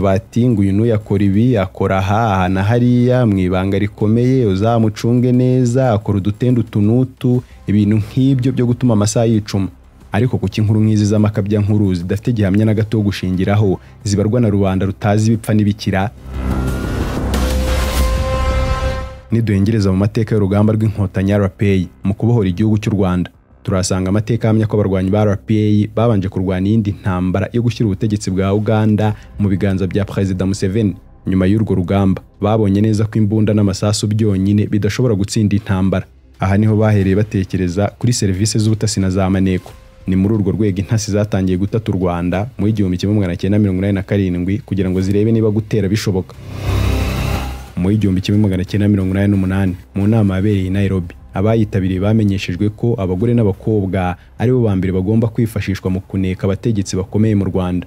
bati ngo uyu n'uyakora ibi akora aha na hariya mu ibanga rikomeye uzamucunge neza akora udutende utu n'utu ibintu nk'ibyo byo gutuma amasaha yicuma ariko kuki inkuru nk'izi z'amakabya nkuru zidafite gihamya na gato wo gushingiraho zibarwa na rubanda rutazi ibipfa n'ibikira niduhengereza mu mateka y'urugamba rw'inkotanyi rpa mu kubohora igihugu cy'u rwanda turahasanga amateka ahamya ko abarwanyi ba rpa babanje kurwana iyindi ntambara yo gushyira ubutegetsi bwa uganda mu biganza bya perezida museveni nyuma y'urwo rugamba babonye neza ko imbunda n'amasasu byonyine bidashobora gutsinda intambara aha niho bahereye batekereza kuri serivisi z'ubutasi na za maneko ni muri urwo rwego intasi zatangiye gutata u rwanda mu igihumbi kimwe magana cyenda mirongo inani na karindwi kugira ngo zirebe niba gutera bishoboka mu igihumbi kimwe magana cyenda mirongo inani n'umunani mu nama yabereye i Nairobi abayitabiriye bamenyeshejwe ko abagore n'abakobwa aribo ba mbere bagomba kwifashishwa mu kuneka abategetsi bakomeye mu Rwanda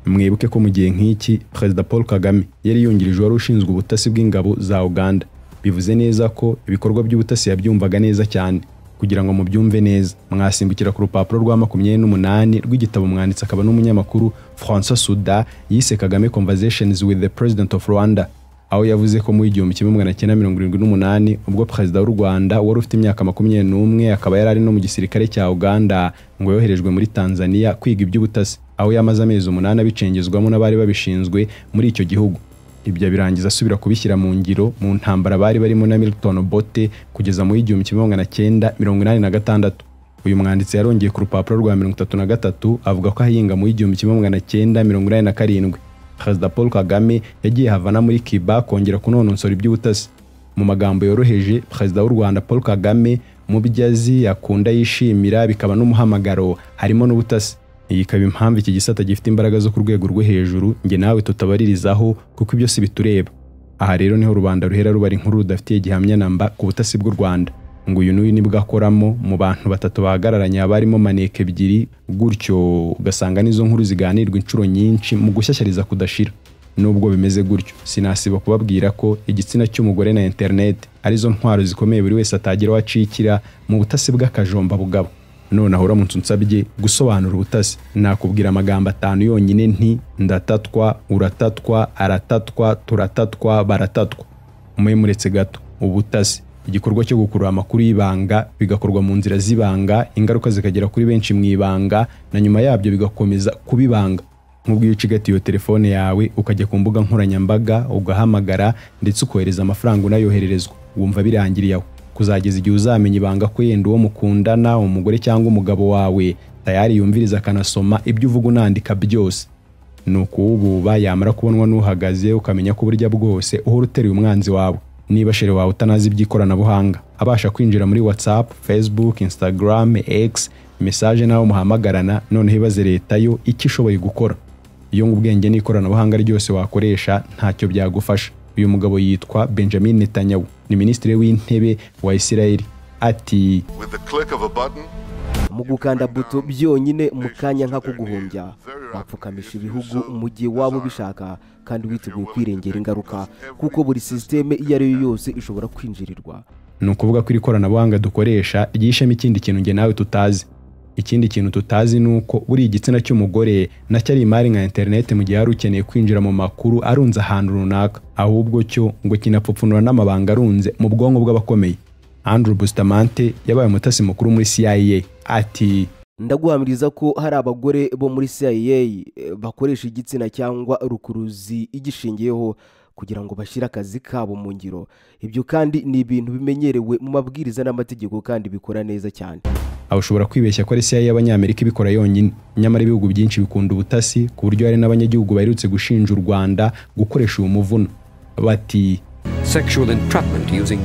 mwibuke ko mu gihe nk'iki Perezida Paul Kagame yari yungirijwe wari ushinzwe ubutasi bw'ingabo za Uganda bivuze neza ko ibikorwa by'ubutasi yabyumvaga neza cyane kugira ngo mubyumve neza mwasimbukira ku rupapuro rwa makumyabiri n'umunani rw'igitabo umwanditsi akaba n'umunyamakuru François Souda yise Kagame Conversations with the President of Rwanda aho yavuze ko mu igihumbi kimwe magana cyenda mirongo irindwi n'umunani ubwo perezida w'u rwanda wari ufite imyaka makumyabiri n'umwe akaba yari ari no mu gisirikare cya uganda ngo yoherejwe muri tanzania kwiga iby'ubutasi aho yamaze amezi umunani abicengezwamo n'abari babishinzwe muri icyo gihugu ibyo birangiza asubira kubishyira mu ngiro mu ntambara bari barimo na milton bote kugeza mu igihumbi kimwe magana cyenda mirongo inani na gatandatu uyu mwanditsi yarongeye ku rupapuro rwa mirongo itatu na gatatu avuga ko ahinga mu igihumbi kimwe magana cyenda mirongo inani na karindwi perezida paul kagame yagiye havana muri kiba kongera kunonosora iby'ubutasi mu magambo yoroheje perezida w'u rwanda paul kagame mu byo azi akunda yishimira bikaba n'umuhamagaro harimo n'ubutasi iyi ikaba impamvu iki gisata gifite imbaraga zo ku rwego rwo hejuru nge nawe tutabaririzaho kuko ibyo si bitureba aha rero niho rubanda ruhera ruba inkuru rudafitiye gihamya namba ku butasi bw'u rwanda ngo uyu n'uyu nibwo akoramo mu bantu batatu bahagararanye haba harimo maneke ebyiri gutyo ugasanga n'izo nkuru ziganirwa inshuro nyinshi mu gushyashyariza kudashira nubwo bimeze gutyo sinasiba kubabwira ko igitsina cy'umugore na interineti arizo ntwaro zikomeye buri wese atagira aho acikira mu butasi bw'akajomba bugabo noneho uramutse unsabye gusobanura ubutasi nakubwira amagambo atanu yonyine nti ndatatwa uratatwa aratatwa turatatwa baratatwa umwe muretse gato ubutasi igikorwa cyo gukurura amakuru y'ibanga bigakorwa mu nzira z'ibanga ingaruka zikagera kuri benshi mu ibanga na nyuma yabyo bigakomeza kubibanga nk'ubwo iyo ucigatiye iyo telefone yawe ukajya ku mbuga nkoranyambaga ugahamagara ndetse ukohereza amafaranga unayohererezwa wumva birangiriye aho kuzageza igihe uzamenya ibanga ko yenda uwo mukundana umugore cyangwa umugabo wawe tayari yumviriza akanasoma ibyo uvuga unandika byose ni ukuwububa yamara kubonwa n'uhagaze ukamenya ko uburyo bwose uhora uteruye umwanzi wawe niba shere wawe utanazi iby'ikoranabuhanga abasha kwinjira muri whatsapp facebook instagram x message nawe muhamagarana noneho ibaze leta yo icyo ishoboye gukora iyo ngo ubwenge n'ikoranabuhanga ryose wakoresha ntacyo byagufasha uyu mugabo yitwa benjamin netanyahu ni minisitiri w'intebe wa isirayeli ati mu gukanda buto byonyine mu kanya nka kuguhombya wapfukamisha ibihugu mu gihe waba ubishaka kandi witeguye kwirengera ingaruka kuko buri sisiteme iyo ari yo yose ishobora kwinjirirwa ni ukuvuga ko iri koranabuhanga dukoresha ryishemo ikindi kintu nge nawe tutazi ikindi kintu tutazi ni uko buriya igitsina cy'umugore nacyo ari imari nka interineti mu gihe yari ukeneye kwinjira mu makuru arunze ahantu runaka ahubwo cyo ngo kinapfupfunura n'amabanga arunze mu bwonko bw'abakomeye Andrew Bustamante yabaye umutasi mukuru muri CIA ati ndaguhamiriza ko hari abagore bo muri CIA bakoresha igitsina cyangwa rukuruzi igishingiyeho kugira ngo bashyire akazi kabo mu ngiro ibyo kandi ni ibintu bimenyerewe mu mabwiriza n'amategeko kandi bikora neza cyane aho ushobora kwibeshya ko ari CIA y'abanyamerika ibikora yonyine nyamara ibihugu byinshi bikunda ubutasi ku buryo hari n'abanyagihugu baherutse gushinja u Rwanda gukoresha uwo muvuno bati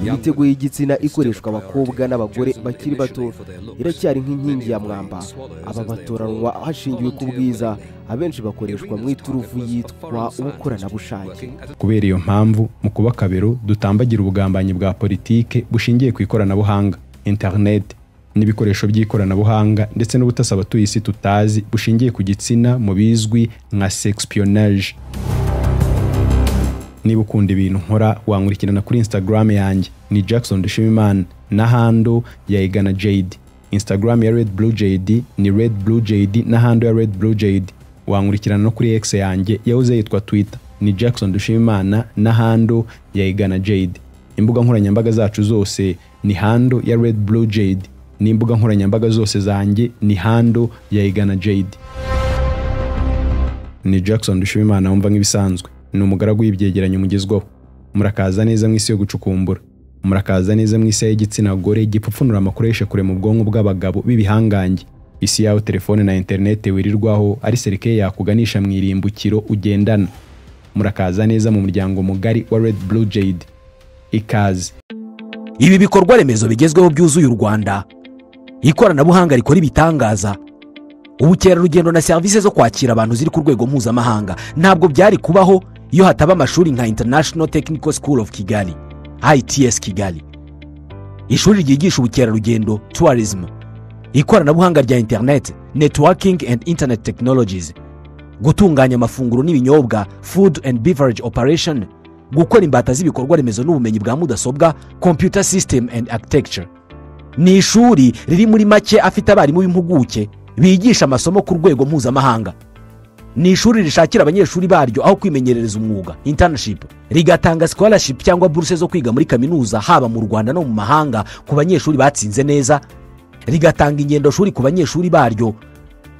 imiteguye y'igitsina ikoreshwa abakobwa n'abagore bakiri bato iracyari nk'inkingi ya mwamba aba batoranwa hashingiwe ku bwiza abenshi bakoreshwa mu iturufu yitwa ubukoranabushake kubera iyo mpamvu mu kuba kabero dutambagira ubugambanyi bwa politike bushingiye ku ikoranabuhanga interineti n'ibikoresho by'ikoranabuhanga ndetse n'ubutasi abatuye isi tutazi bushingiye ku gitsina mu bizwi nka sexpionage niba ukunda ibintu nkora wankurikirana kuri instagram yanjye ni jackson dushimimana na hando ya igana jade instagram ya red blue jade ni red blue jade na hando ya red blue jade wankurikirana no kuri x yanjye yahoze yitwa twitter ni Jackson Dushimimana na Hando ya Igana Jade imbuga nkoranyambaga zacu zose ni Hando ya Red Blue Jade n'imbuga nkoranyambaga zose zanjye ni Hando ya Igana Jade ni Jackson Dushimimana wumva nk'ibisanzwe ni umugaragu w'ibyegeranyo mugezwaho murakaza neza mu isi yo gucukumbura murakaza neza mu isi y'igitsina gore gipfupfunura amakoresha kure mu bwonko bw'abagabo b'ibihangange isi yawe telefone na interinete wirirwaho ari serike yakuganisha mu irimbukiro ugendana murakaza neza mu muryango mugari wa Red Blue Jade ikaze ibi bikorwa remezo bigezweho byuzuye u rwanda ikoranabuhanga rikora ibitangaza ubukerarugendo na serivisi zo kwakira abantu ziri ku rwego mpuzamahanga ntabwo byari kubaho iyo hataba amashuri nka international technical school of kigali its kigali ishuri ryigisha ubukerarugendo tourism ikoranabuhanga rya interineti networking and internet technologies gutunganya amafunguro n'ibinyobwa food and beverage operation gukora imbata z'ibikorwa remezo n'ubumenyi bwa mudasobwa computer system and architecture ni ishuri riri muri make afite abarimu b'impuguke bigisha amasomo ku rwego mpuzamahanga ni ishuri rishakira abanyeshuri baryo aho kwimenyerereza umwuga internship rigatanga scholarship cyangwa buruse zo kwiga muri kaminuza haba mu rwanda no mu mahanga ku banyeshuri batsinze neza rigatanga ingendoshuri ku banyeshuri baryo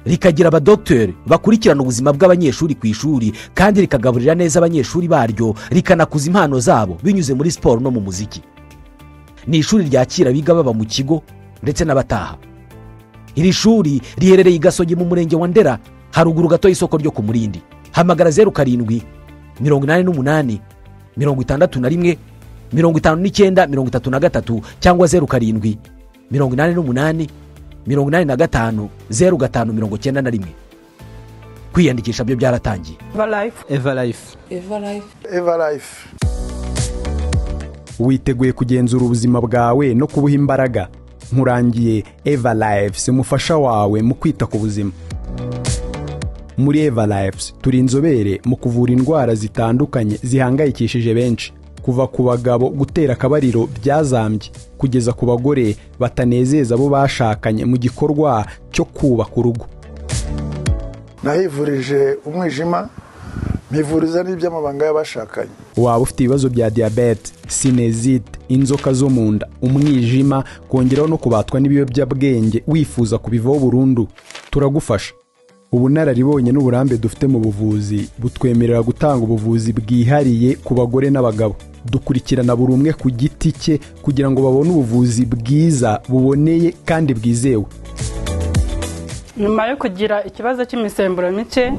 rikagira abadogiteri bakurikirana ubuzima bw'abanyeshuri ku ishuri kandi rikagaburira neza abanyeshuri baryo rikanakuza impano zabo binyuze muri siporo no mu muziki ni ishuri ryakira abiga baba mu kigo ndetse n'abataha iri shuri riherereye i gasogi mu murenge wa ndera haruguru gato y'isoko ryo ku murindi hamagara zeru karindwi mirongo inani n'umunani mirongo itandatu na rimwe mirongo itanu n'icyenda mirongo itatu na gatatu cyangwa zeru karindwi mirongo inani n'umunani mirongo inani na gatanu zeru gatanu mirongo icyenda na rimwe kwiyandikisha byo byaratangiye Everlife. Everlife. Everlife. Everlife. witeguye kugenzura ubuzima bwawe no kubuha imbaraga nkurangiye eva lives umufasha wawe mu kwita ku buzima muri eva lives turi inzobere mu kuvura indwara zitandukanye zihangayikishije benshi kuva ku bagabo gutera akabariro byazambye kugeza ku bagore batanezeza abo bashakanye mu gikorwa cyo kubaka urugo nahivurije umwijima mpivuriza n'iby'amabanga y'abashakanye waba ufite ibibazo bya diyabete sinezite inzoka zo mu nda umwijima kongeraho no kubatwa n'ibiyobyabwenge wifuza kubivaho burundu turagufasha ubunararibonye n'uburambe dufite mu buvuzi butwemerera gutanga ubuvuzi bwihariye ku bagore n'abagabo dukurikirana buri umwe ku giti cye kugira ngo babone ubuvuzi bwiza buboneye kandi bwizewe nyuma yo kugira ikibazo cy'imisemburo mike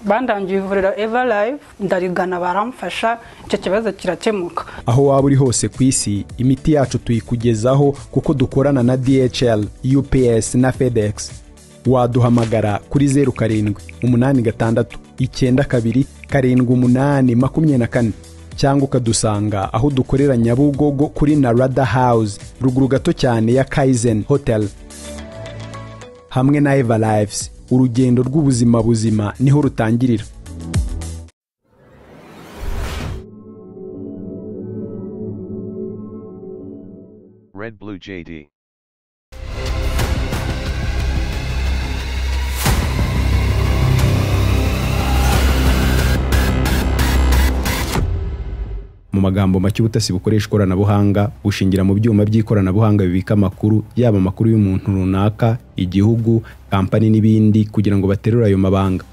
bandangiye ivuriro everlife ndarigana baramfasha icyo kibazo kirakemuka aho waba uri hose ku isi imiti yacu tuyikugezaho kuko dukorana na DHL, UPS na FedEx. Waduhamagara kuri zeru karindwi umunani gatandatu icyenda kabiri karindwi umunani makumyabiri na kane cyangwa ukadusanga aho dukorera Nyabugogo kuri Narada House ruguru gato cyane ya Kaizen Hotel hamwe na Eva Lives urugendo rw'ubuzima buzima niho rutangirira Red Blue JD. mu magambo make ubutasi bukoresha ikoranabuhanga bushingira mu byuma by'ikoranabuhanga bibika amakuru yaba amakuru y'umuntu runaka igihugu kampani n'ibindi kugira ngo baterure ayo mabanga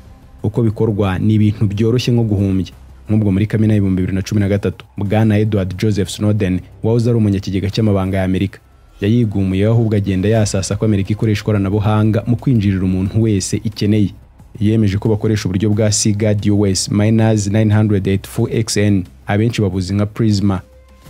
uko bikorwa ni ibintu byoroshye nko guhumbya nk'ubwo muri kamena y'ibihumbi bibiri na cumi na gatatu bwana edward joseph snowden wahoze ari umunyakigega cy'amabanga y'amerika yayigumuyeho ahubwo agenda yasasa ko amerika ikoresha ikoranabuhanga mu kwinjirira umuntu wese ikeneye yemeje ko bakoresha uburyo bwa sigad us minus 984 xn abenshi babuzi nka prisma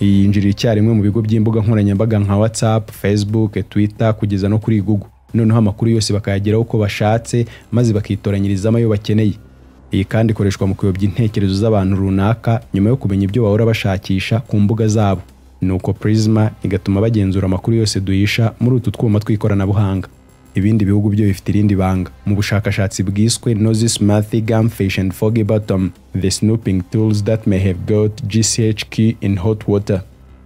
iyi yinjirira icyarimwe mu bigo by'imbuga nkoranyambaga nka whatsapp facebook twitter kugeza no kuri google noneho amakuru yose bakayageraho uko bashatse maze bakitoranyirizamo ayo bakeneye iyi kandi ikoreshwa mu kuyobya intekerezo z'abantu runaka nyuma yo kumenya ibyo bahora bashakisha ku mbuga zabo nuko prisma igatuma bagenzura amakuru yose duhisha muri utu twuma tw'ikoranabuhanga ibindi bihugu byo bifite irindi banga mu bushakashatsi bwiswe nozi smarthy gumfish and foggy bottom the snooping tools that may have got gchq in hot water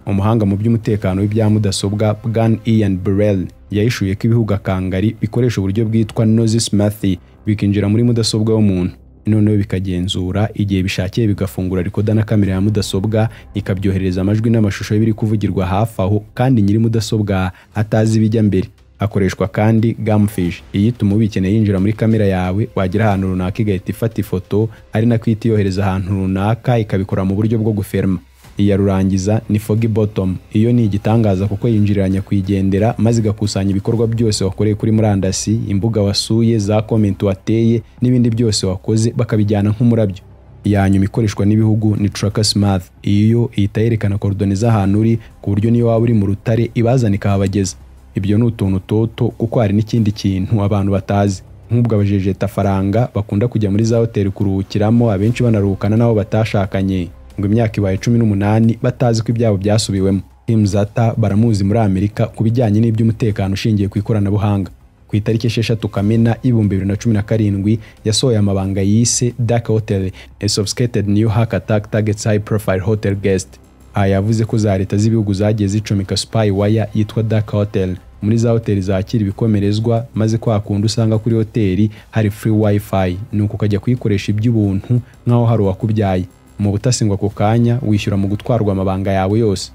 umuhanga mu by'umutekano w'ibya mudasobwa bwan ian burrell yahishuye ko ibihugu akangari bikoresha uburyo bwitwa nozi smarthy bikinjira muri mudasobwa y'umuntu noneho bikagenzura igihe bishakiye bigafungura rikoda na kamera ya mudasobwa ikabyoherereza amajwi n'amashusho y'ibiri kuvugirwa hafi aho kandi nyiri mudasobwa atazi ibijya mbere hakoreshwa kandi gamfish iyi ituma ubikeneye yinjira muri kamera yawe wagira ahantu runaka igahita ifata ifoto ari nako ihita iyohereza ahantu runaka ikabikora mu buryo bwo guferma iya rurangiza ni fogi bottom iyo ni igitangaza kuko yinjirira nyakwigendera maze igakusanya ibikorwa byose wakoreye kuri murandasi imbuga wasuye za komenti wateye n'ibindi byose wakoze bakabijyana nk'umurabyo iya nyuma ikoreshwa n'ibihugu ni Tracker Smart iyo ihita yerekana korodoni z'ahantu uri ku buryo niyo waba uri mu rutare ibazana ikahabageza ibyo ni utuntu toto kuko hari n'ikindi kintu abantu batazi nk'ubwo abajejeta faranga bakunda kujya muri za hoteli kuruhukiramo abenshi banaruhukana n'abo batashakanye ngo imyaka ibaye cumi n'umunani batazi ko ibyabo byasubiwemo imzata baramuzi muri amerika ku bijyanye n'iby'umutekano ushingiye ku ikoranabuhanga ku itariki esheshatu kamena y'ibihumbi bibiri na cumi na karindwi yasohoye amabanga yise dark hotel a sophisticated new hack attack targets high profile hotel guest aha yavuze ko za leta z'ibihugu zagiye zicomeka spy wire yitwa dark hotel muri za hoteli zakira ibikomerezwa maze kwa kundi usanga kuri hoteli hari free wifi nuko ukajya kuyikoresha iby'ubuntu nk'aho hari uwakubyaye mu butasi ngo ako kanya wishyura mu gutwarwa amabanga yawe yose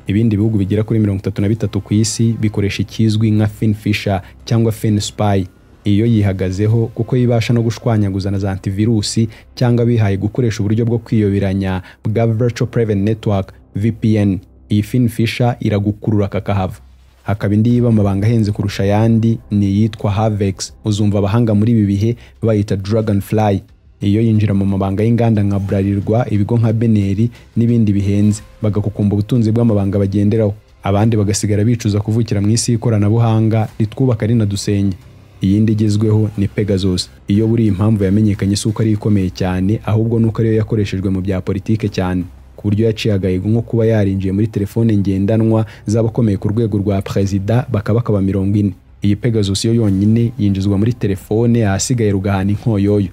ibindi bihugu bigera kuri mirongo itatu na bitatu ku isi bikoresha ikizwi nka finfisha cyangwa finspy iyo yihagazeho kuko yibasha no gushwanyaguza na za antivirusi cyangwa bihaye gukoresha uburyo bwo kwiyoberanya bwa virtual private network VPN iyi finfisha iragukurura kakahava hakaba indi yiba amabanga ahenze kurusha ayandi ni iyitwa havex uzumva abahanga muri ibi bihe bayita dragonfly iyo yinjira mu mabanga y'inganda nka Bralirwa ibigo nka beneri n'ibindi bihenze bagakukumba ubutunzi bw'amabanga bagenderaho abandi bagasigara bicuza kuvukira mu isi y'ikoranabuhanga ritwubaka rinadusenge iyindi igezweho ni pegasus iyo buriya impamvu yamenyekanye si uko ari ikomeye cyane ahubwo nuko ariyo yakoreshejwe mu bya politike cyane ku buryo yaciye agahigo nko kuba yarinjiye muri telefone ngendanwa z'abakomeye ku rwego rwa perezida bakabakaba mirongo ine iyi pegasus yo yonyine yinjizwa muri telefone ahasigaye rugahana inkoyoyo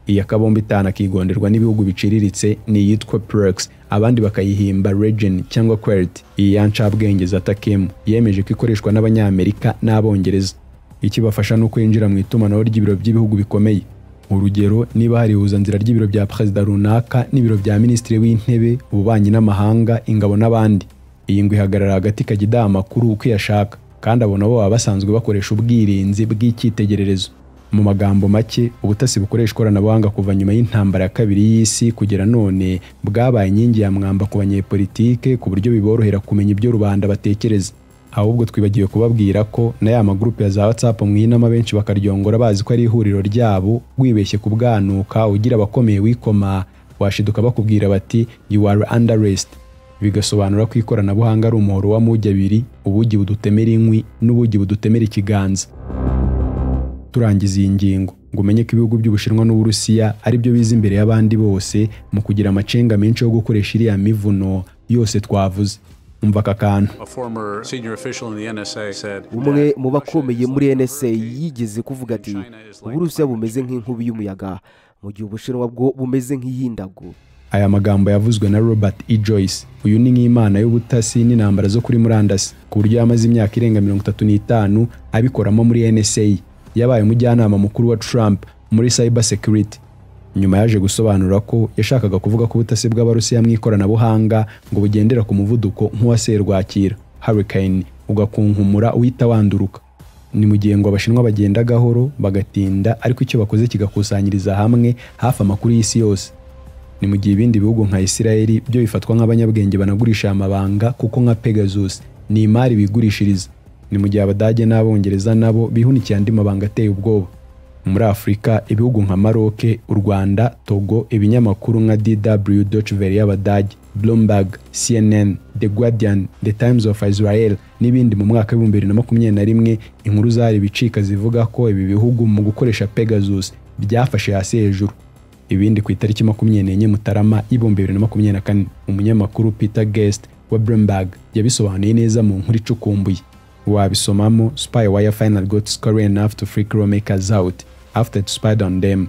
iyi akabombe itanu akigonderwa n'ibihugu biciriritse ni iyitwa Plex abandi bakayihimba Regen cyangwa Qwerty iyi yancabwenge za Takemu yemeje ko ikoreshwa n'Abanyamerika n'Abongereza ikibafasha ni uko yinjira mu itumanaho ry'ibiro by'ibihugu bikomeye urugero niba hari ihuzanzira ry'ibiro bya perezida runaka n'ibiro bya minisitiri w'intebe ububanyi n'amahanga ingabo n'abandi iyi ngo ihagarara hagati ikajya idaha amakuru uko iyashaka kandi abo nabo baba basanzwe bakoresha ubwirinzi bw'icyitegererezo mu magambo make ubutasi bukoresha ikoranabuhanga kuva nyuma y'intambara ya kabiri y'isi kugera none bwabaye inkingi ya mwamba ku banyepolitike ku buryo biborohera kumenya ibyo rubanda batekereza ahubwo twibagiwe kubabwira ko na ya magurupe ya za whatsapp mwinama benshi bakaryongora bazi ko ari ihuriro ryabo wibeshye ku bwanuka ugira abakomeye wikoma washiduka bakubwira bati you are under arrest bigasobanura ko ikoranabuhanga ari umuhoro w'amugi abiri ubugi budutemera inkwi n'ubugi budutemera ikiganza turangiza iyi ngingo ngo umenye ko ibihugu by'ubushinwa n'uburusiya ari byo biza imbere y'abandi bose mu kugira amacenga menshi yo gukoresha iriya mivuno yose twavuze umva aka kantu A former senior official in the NSA said umwe mu bakomeye muri nsa yigeze kuvuga ati uburusiya bumeze nk'inkubi y'umuyaga mu gihe ubushinwa bwo bumeze nk'iy'indago aya magambo yavuzwe na robert e joyce uyu ni nk'imana y'ubutasi n'intambara zo kuri murandasi ku buryo yamaze imyaka irenga mirongo itatu n'itanu abikoramo muri nsa yabaye umujyanama mukuru wa trump muri cyber security nyuma yaje gusobanura ko yashakaga kuvuga ko ubutasi bw'abarusiya mu ikoranabuhanga ngo bugendera ku muvuduko nk'uwa serwakira hurricane ugakunkumura uhita wanduruka ni mu gihe ngo abashinwa bagenda gahoro bagatinda ariko icyo bakoze kigakusanyiriza hamwe hafi amakuru y'isi yose ni mu gihe ibindi bihugu nka Isiraheli byo bifatwa nk'abanyabwenge banagurisha aya mabanga kuko nka Pegasus ni imari bigurishiriza ni mu gihe abadage n'abongereza nabo bihunikiye andi mabanga ateye ubwoba muri afurika ibihugu nka maroke u rwanda togo ibinyamakuru nka dw deutsche Welle y'abadage bloomberg cnn the guardian the times of israel n'ibindi mu mwaka w'ibihumbi bibiri na makumyabiri na rimwe inkuru zari ibicika zivuga ko ibi bihugu mu gukoresha pegasus byafashe hasi hejuru ibindi ku itariki makumyabiri n'enye mutarama y'ibihumbi bibiri na makumyabiri na kane umunyamakuru peter guest wa bloomberg yabisobanuye neza mu nkuru icukumbuye wabisomamo spywire final got scary enough to freak lawmakers out after it spied on them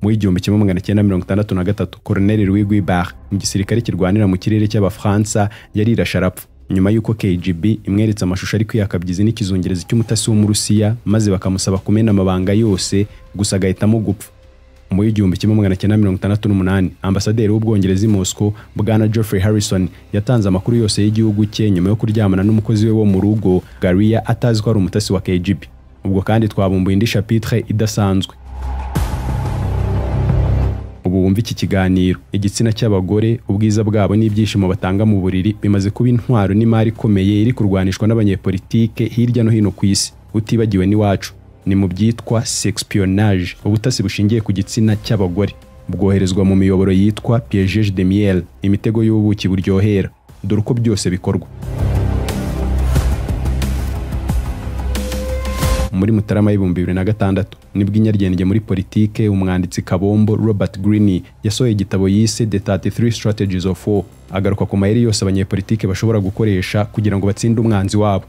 mu igihumbi kimwe magana cyenda mirongo itandatu na gatatu koroneli louis guibert mu gisirikare kirwanira mu kirere cy'abafaransa yarirashe arapfa nyuma y'uko KGB imweretse amashusho ari kwiyakabyiza n'ikizungerezi cy'umutasi w'umurusiya maze bakamusaba kumena amabanga yose gusa agahitamo gupfa mu y'igihumbi kimwe magana cyenda mirongo itandatu n'umunani ambasaderi w'ubwongereza i moscow bwana geoffrey harrison yatanze amakuru yose y'igihugu cye nyuma yo kuryamana n'umukozi we wo mu rugo garia atazi ko ari umutasi wa kgb ubwo kandi twabumbuye indi chapitre idasanzwe ubu wumva iki kiganiro igitsina cy'abagore ubwiza bwabo n'ibyishimo batanga mu buriri bimaze kuba intwaro n'imari ikomeye iri kurwanishwa n'abanyepolitike hirya no hino ku isi utibagiwe n'iwacu ni mu byitwa sexpionage ubutasi bushingiye ku gitsina cy'abagore bwoherezwa mu miyoboro yitwa piegege de miel imitego y'ubuki buryohera dore uko byose bikorwa muri mutarama y'ibihumbi bibiri na gatandatu nibwo inyarwenge muri politike umwanditsi kabombo robert greene yasohoye igitabo yise the 33 strategies of war agaruka ku mayeri yose abanyepolitike bashobora gukoresha kugira ngo batsinde umwanzi wabo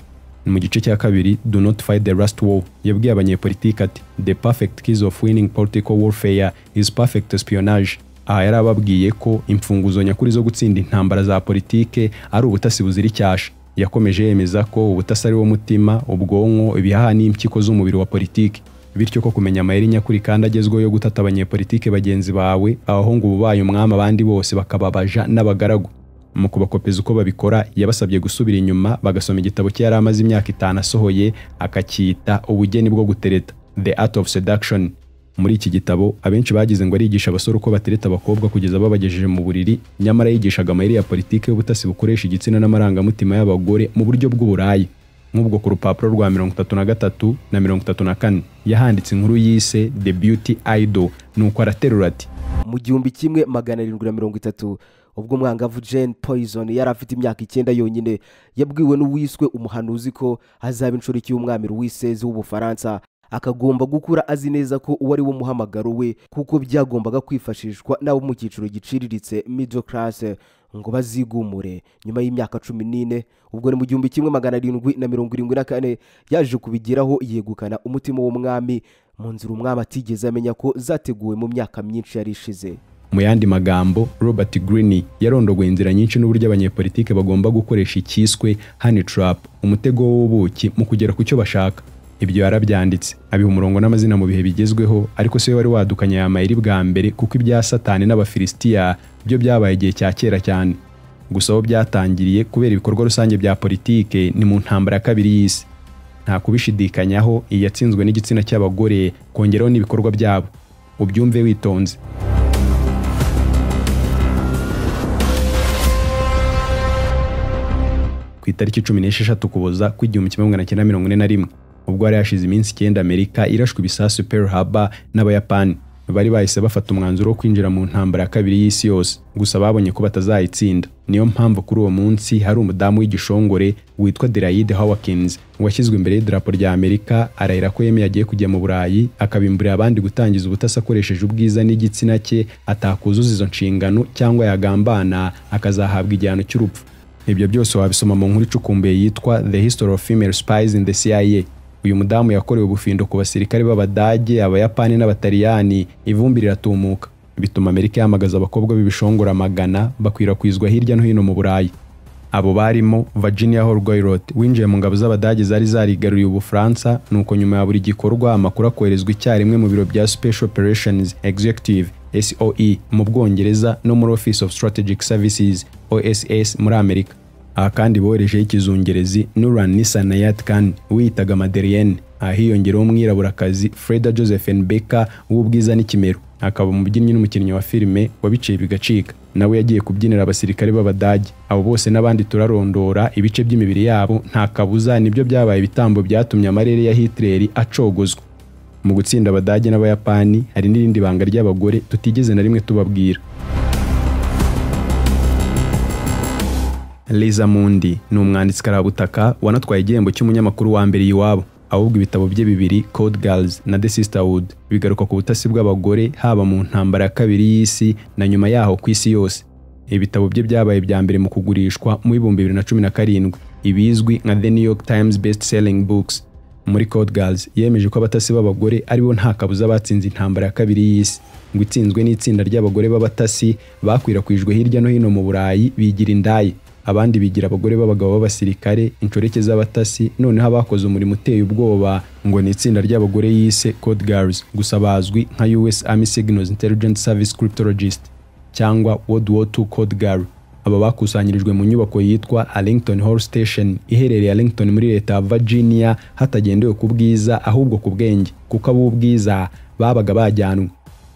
mu gice cya kabiri do not fight the last war yabwiye abanyepolitike ati the perfect keys of winning political warfare is perfect espionage aha yari ababwiye ko imfunguzo nyakuri zo gutsinda intambara za politike ari ubutasi buzira icyasha yakomeje yemeza ko ubutasi ari wo mutima ubwonko ibihaha n'impyiko z'umubiri wa politiki bityo ko kumenya amayeri nyakuri kandi agezweho yo gutata abanyepolitike bagenzi bawe abahungu bubaye umwami abandi bose bakababaja n'abagaragu mu kubakopeza uko babikora yabasabye gusubira inyuma bagasoma igitabo cye yari amaze imyaka itanu asohoye akacyita ubugeni bwo gutereta the art of seduction muri iki gitabo abenshi bagize ngo arigisha abasore uko batereta abakobwa kugeza babagejeje mu buriri nyamara yigishaga amayeri ya politiki y'ubutasi bukoresha igitsina n'amarangamutima y'abagore mu buryo bw'uburayi nk'ubwo ku rupapuro rwa mirongo itatu na gatatu na mirongo itatu na kane yahanditse inkuru yise the beauty idol nuko araterura ati mu gihumbi kimwe magana arindwi na mirongo itatu ubwo umwangavu jane poison yari afite imyaka icyenda yonyine yabwiwe n'uwiswe umuhanuzi ko hazaba inshoreke y'umwami ruwisezi w'ubufaransa akagomba gukura azi neza ko uwo ari wo muhamagaro we kuko byagombaga kwifashishwa n'abo mu cyiciro giciriritse middle class ngo bazigumure nyuma y'imyaka cumi n'ine ubwo ni mu gihumbi kimwe magana arindwi na mirongo irindwi na kane yaje kubigeraho yegukana umutima w'umwami mu nzira umwami atigeze amenya ko zateguwe mu myaka myinshi yari ishize mu yandi magambo robert greene yarondogoye inzira nyinshi n'uburyo abanyepolitike bagomba gukoresha icyiswe honey trap umutego w'ubuki mu kugera ku cyo bashaka ibyo yarabyanditse abiha umurongo n'amazina mu bihe bigezweho ariko si we wari wadukanye aya mayeri bwa mbere kuko ibya satani n'abafilisitiya byo byabaye igihe cya kera cyane gusa aho byatangiriye kubera ibikorwa rusange bya politike ni mu ntambara ya kabiri y'isi nta kubishidikanyaho iyi yatsinzwe n'igitsina cy'abagore kongeraho n'ibikorwa byabo ubyumve witonze ku itariki cumi n'esheshatu ukuboza kw'igihumbi kimwe magana cyenda mirongo ine na rimwe ubwo hari hashize iminsi icyenda amerika irashwe ibisasu pearl harbor n'abayapani bari bahise bafata umwanzuro wo kwinjira mu ntambara ya kabiri y'isi yose gusa babonye ko batazayitsinda niyo mpamvu kuri uwo munsi hari umudamu w'igishongore witwa delayide hawkins washyizwe imbere y'idarapo rya amerika arahira ko yemeye agiye kujya mu burayi akabimburira abandi gutangiza ubutasi akoresheje ubwiza n'igitsina cye atakuzuza izo nshingano cyangwa yagambana akazahabwa igihano cy'urupfu ibyo byose wabisoma mu nkuru icukumbuye yitwa the history of female spies in the cia uyu mudamu yakorewe ubufindo ku basirikare b'abadage abayapani n'abataliyani ivumbi riratumuka bituma amerika yamagaza abakobwa b'ibishongora magana bakwirakwizwa hirya no hino mu burayi abo barimo virginia horgoyrot winjiye mu ngabo z'abadage zari zarigaruriye ubufaransa nuko nyuma ya buri gikorwa amakuru akoherezwa icyarimwe mu biro bya special operations executive SOE mu Bwongereza no muri Office of Strategic Services OSS muri Amerika. Aha kandi boherejeho ikizungerezi Nuran Nisa Nayat Khan wiyitaga Madeleine, aha hiyongereho umwiraburakazi Freda Josephine Baker w'ubwiza n'ikimero, akaba umubyinnyi n'umukinnyi wa filime wabiciye bigacika. Nawe yagiye kubyinira abasirikare b'Abadage. Abo bose n'abandi turarondora ibice by'imibiri yabo nta kabuza nibyo byabaye ibitambo byatumye amarere ya Hitler acogozwa. mu gutsinda abadage n'abayapani hari n'irindi banga ry'abagore tutigeze na rimwe tubabwira Liza Mundi ni umwanditsi karabutaka wanatwaye igihembo cy'umunyamakuru wa mbere iwabo ahubwo ibitabo bye bibiri Code Girls na The Sisterhood bigaruka ku butasi bw'abagore haba mu ntambara ya kabiri y'isi na nyuma yaho ku isi yose ibitabo bye byabaye bya mbere mu kugurishwa mu bihumbi bibiri na cumi na karindwi ibizwi nka The New York Times Best Selling Books muri Code Girls yemeje ko abatasi b'abagore ari bo nta kabuza batsinze intambara ya kabiri y'isi ngo itsinzwe n'itsinda ry'abagore b'abatasi bakwirakwijwe hirya no hino mu Burayi bigira indaya abandi bigira abagore b'abagabo b'abasirikare inshoreke z'abatasi noneho abakoze umurimo uteye ubwoba ngo ni itsinda ry'abagore yise code girls gusa bazwi nka us army signals intelligence service cryptologist cyangwa world war II code girl aba bakusanyirijwe mu nyubako yitwa Arlington Hall Station iherereye Arlington muri leta ya Virginia hatagendewe ku bwiza ahubwo ku bwenge kuko ab'ubwiza babaga bajyanwe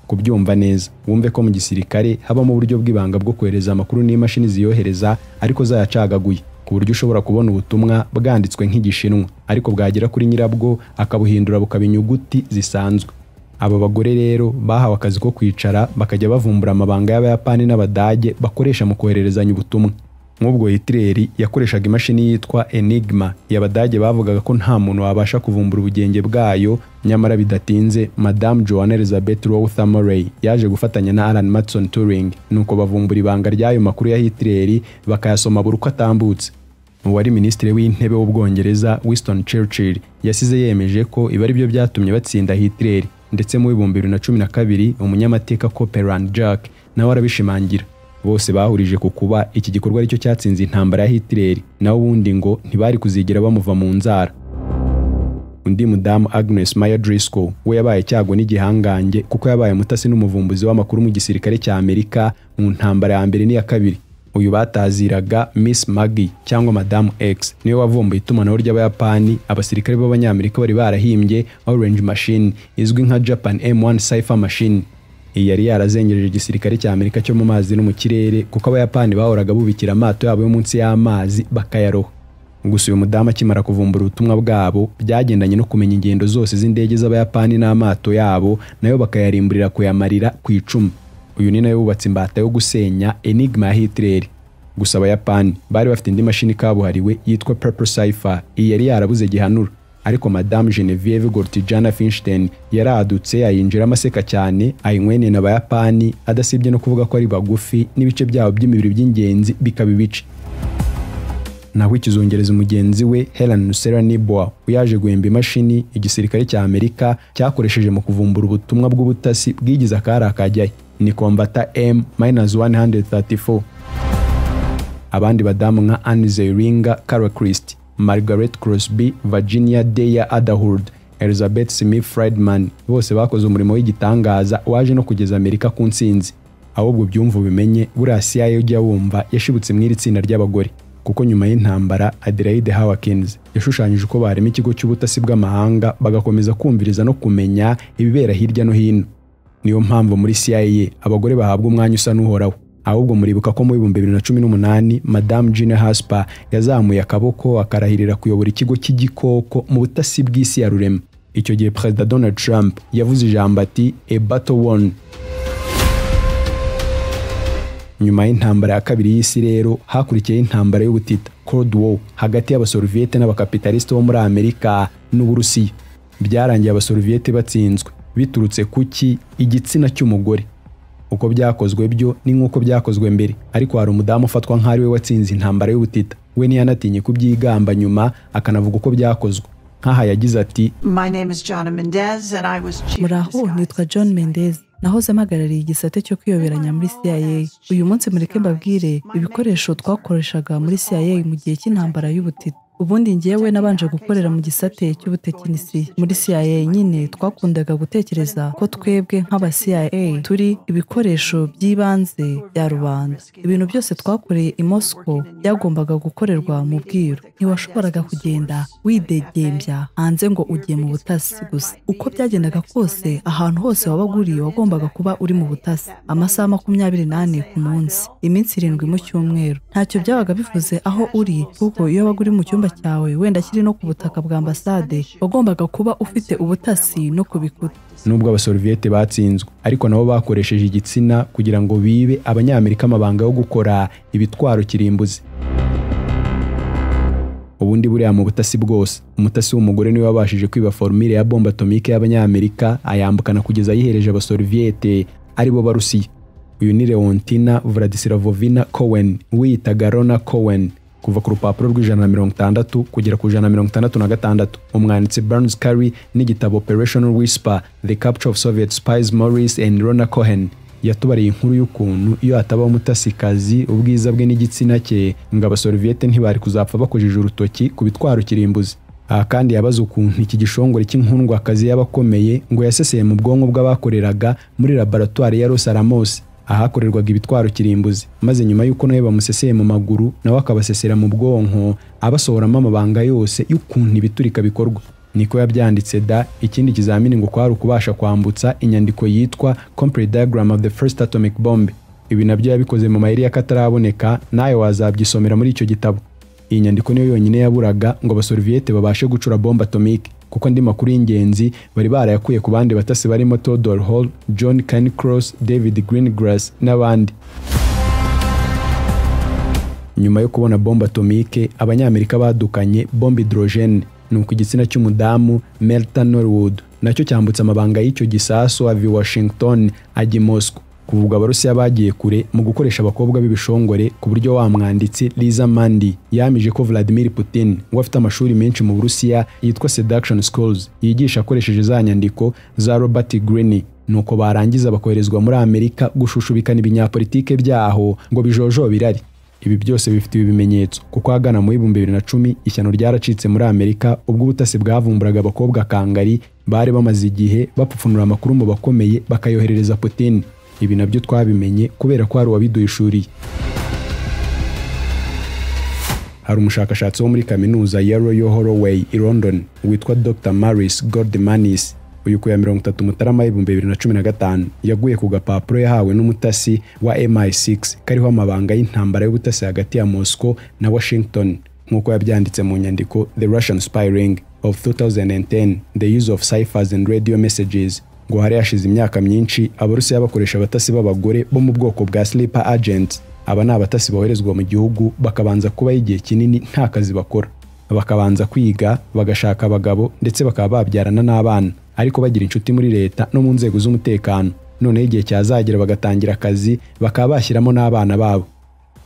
kubyumva neza wumve ko mu gisirikare habamo uburyo bw'ibanga bwo kohereza amakuru n'imashini ziyohereza ariko zayacagaguye ku buryo ushobora kubona ubutumwa bwanditswe nk'igishinwa ariko bwagera kuri nyirabwo akabuhindura bukaba inyuguti zisanzwe aba bagore rero bahawe akazi ko kwicara bakajya bavumbura amabanga y'abayapani n'abadage bakoresha mu kohererezanya ubutumwa nk'ubwo hitler yakoreshaga imashini yitwa enigma abadage bavugaga ko nta muntu wabasha kuvumbura ubugenge bwayo nyamara bidatinze madame joanne elizabeth rotha murray yaje gufatanya na alan matson turing nuko bavumbura ibanga ry'ayo makuru ya hitler bakayasoma buri uko atambutse uwari minisitiri w'intebe w'ubwongereza winston churchill yasize yemeje ko ibi ari byo byatumye batsinda hitler ndetse mu w'ibihumbi bibiri na cumi na kabiri umunyamateka copeland jack nawe arabishimangira bose bahurije ku kuba iki gikorwa aricyo cyatsinze intambara ya hitler naho ubundi ngo ntibari kuzigira bamuva mu nzara undi mudamu agnes maya driscoll we yabaye cyago n'igihangange kuko yabaye umutasi n'umuvumbuzi w'amakuru mu gisirikare cya amerika mu ntambara ya mbere n'iya kabiri uyu bataziraga miss maggie cyangwa madamu x niwe wavumbuye itumanaho ry'abayapani abasirikare b'abanyamerika bari barahimbye orange machine izwi nka japan m1 cipher machine iyi yari yarazengereje igisirikare cya amerika cyo mu mazi no mu kirere kuko abayapani bahoraga bubikira amato yabo yo munsi y'amazi bakayaroha gusa uyu mudamu akimara kuvumbura ubutumwa bwabo byagendanye no kumenya ingendo zose z'indege z'abayapani n'amato yabo nayo bakayarimburira kuyamarira ku icumu uyu ni nawe wubatse imbata yo gusenya enigma ya hitler gusa abayapani bari bafite indi mashini kabuhariwe yitwa purple cipher iyi yari yarabuze gihanura ariko madame genevieve gortijana finstein yaradutse ayinjiramo aseka cyane ayinkwenena abayapani adasibye no kuvuga ko ari bagufi n'ibice byabo by'imibiri by'ingenzi bikaba ibice naho ikizongereza mugenzi we Helen Nusera Niboa uyaje guhemba imashini igisirikare cya Amerika cyakoresheje mu kuvumbura ubutumwa bw'ubutasi bwigize akari akajyayo ni kombata M-134 abandi badamu nka Anne Zeringa Cara Christie Margaret Crosby Virginia Deya Adahurd Elizabeth Smith Friedman bose bakoze umurimo w'igitangaza waje no kugeza Amerika ku ntsinzi ahubwo byumva ubimenye buriya CIA ujya wumva yashibutse mw'iri tsinda ry'abagore kuko nyuma y'intambara Adelaide Hawkins yashushanyije uko barema ikigo cy'ubutasi bw'amahanga bagakomeza kumviriza no kumenya ibibera hirya no hino niyo mpamvu muri CIA abagore bahabwa umwanya usa n'uhoraho ahubwo muribuka ko mu bihumbi bibiri na cumi n'umunani madamu Gina Hasper yazamuye akaboko akarahirira kuyobora ikigo cy'igikoko mu butasi bw'isi ya rurema icyo gihe perezida Donald Trump yavuze ijambo ati a battle won nyuma y'intambara ya kabiri y'isi rero hakurikiyeho intambara y'ubutita cold war hagati y'abasoruviyete n'abakapitalisite bo muri amerika n'uburusiya byarangiye abasoruviyete batsinzwe biturutse ku ki igitsina cy'umugore uko byakozwe byo ni nk'uko byakozwe mbere ariko hari umudamu ufatwa nk'ari we watsinze intambara y'ubutita we ntiyanatinye kubyigamba nyuma akanavuga uko byakozwe nk'aha yagize ati muraho nitwa john mendez nahoze mpagarariye igisate cyo kwiyoberanya muri CIA uyu munsi mureke mbabwire ibikoresho twakoreshaga muri CIA mu gihe cy'intambara y'ubutita ubundi ngewe nabanje gukorera mu gisate cy'ubutekinisiye muri CIA nyine twakundaga gutekereza ko twebwe nk'aba CIA turi ibikoresho by'ibanze bya rubanda ibintu byose twakoreye i Moscow byagombaga gukorerwa mu bwiru ntiwashoboraga kugenda widegembya hanze ngo ugiye mu butasi gusa uko byagendaga kose ahantu hose waba uguriye wagombaga kuba uri mu butasi amasaha makumyabiri n'ane ku munsi iminsi irindwi mu cyumweru ntacyo byabaga bivuze aho uri kuko iyo wabaga uri mu cyumba icyumba cyawe wenda kiri no ku butaka bwa ambasade wagombaga kuba ufite ubutasi no ku bikuta nubwo abasoruviyete batsinzwe ariko nabo bakoresheje igitsina kugira ngo bibe abanyamerika amabanga yo gukora ibitwaro kirimbuzi ubundi buriya mu butasi bwose umutasi w'umugore niwe wabashije kwiba formire ya bombe atomike y'abanyamerika ayambukana kugeza ayihereje abasoruviyete aribo barusiya uyu ni leontina vladislavovina cowen wiyitaga rona cowen kuva ku rupapuro rw'ijana na mirongo itandatu kugera ku ijana na mirongo itandatu na gatandatu umwanditsi Burns Curry n'igitabo Operational Whisper The Capture of Soviet Spies Maurice and Rona Cohen yatubariye inkuru y'ukuntu iyo hatabaho umutasikazi ubwiza bwe n'igitsina cye ngo abasorviyete ntibari kuzapfa bakojije urutoki ku bitwaro kirimbuzi aha kandi yabaze ukuntu iki gishongore cy'inkundwakazi y'abakomeye ngo yaseseye mu bwonko bw'abakoreraga muri laboratwari ya Los Alamos ahakorerwaga ibitwaro kirimbuzi maze nyuma y'uko nawe bamuseseye mu maguru nawe akabasesera mu bwonko abasohoramo amabanga yose y'ukuntu ibiturika bikorwa niko yabyanditse da ikindi kizamini ngo kwari ukubasha kwambutsa inyandiko yitwa Complete Diagram of the First Atomic Bomb ibi nabyo yabikoze mu mayeri y'akataraboneka nawe wazabyisomera muri icyo gitabo iyi nyandiko niyo yonyine yaburaga ngo abasorviyete babashe gucura bombe atomike kuko andi makuru y'ingenzi bari barayakuye ku bandi batasi barimo Theodore Hall, John Cairncross, David Greengrass n'abandi nyuma yo kubona bombe atomike abanyamerika badukanye bombe hidrogene nuko igitsina cy'umudamu Melta Norwood nacyo cyambutse amabanga y'icyo gisasu ava i Washington ajya i Moscow kuvuga abarusiya bagiye kure mu gukoresha abakobwa b'ibishongore ku buryo wa mwanditsi Liza Mandi yamije ko Vladimir Putin ngo afite amashuri menshi mu Burusiya yitwa Seduction Schools yigisha akoresheje za nyandiko za Robert Greene nuko barangiza bakoherezwa muri Amerika gushushubikana ibinyapolitike byaho ngo bijojobe irari ibi byose bifite ibimenyetso kuko ahagana mu bihumbi bibiri na cumi ishyano ryaracitse muri amerika ubwo ubutasi bwavumburaga abakobwa kangari bari bamaze igihe bapfupfunura amakuru mu bakomeye bakayoherereza putin ibi nabyo twabimenye kubera ko hari uwabiduhishuriye hari umushakashatsi wo muri kaminuza ya Royal Holloway i London witwa Dr. Maurice Goldmanis uyu ku ya mirongo itatu mutarama y'ibihumbi bibiri na cumi na gatanu yaguye ku gapapuro yahawe n'umutasi wa mi6 kariho amabanga y'intambara y'ubutasi hagati ya moscow na washington nk'uko yabyanditse mu nyandiko the russian spying of 2010 the use of ciphers and radio messages ngo hari hashize imyaka myinshi abarusiya bakoresha abatasi b'abagore bo mu bwoko bwa sleeper agents aba ni abatasi boherezwa mu gihugu bakabanza kubaho igihe kinini nta kazi bakora bakabanza kwiga bagashaka abagabo ndetse bakaba babyarana n'abana ariko bagira inshuti muri leta no mu nzego z'umutekano noneho igihe cyazagera bagatangira akazi bakaba bashyiramo n'abana babo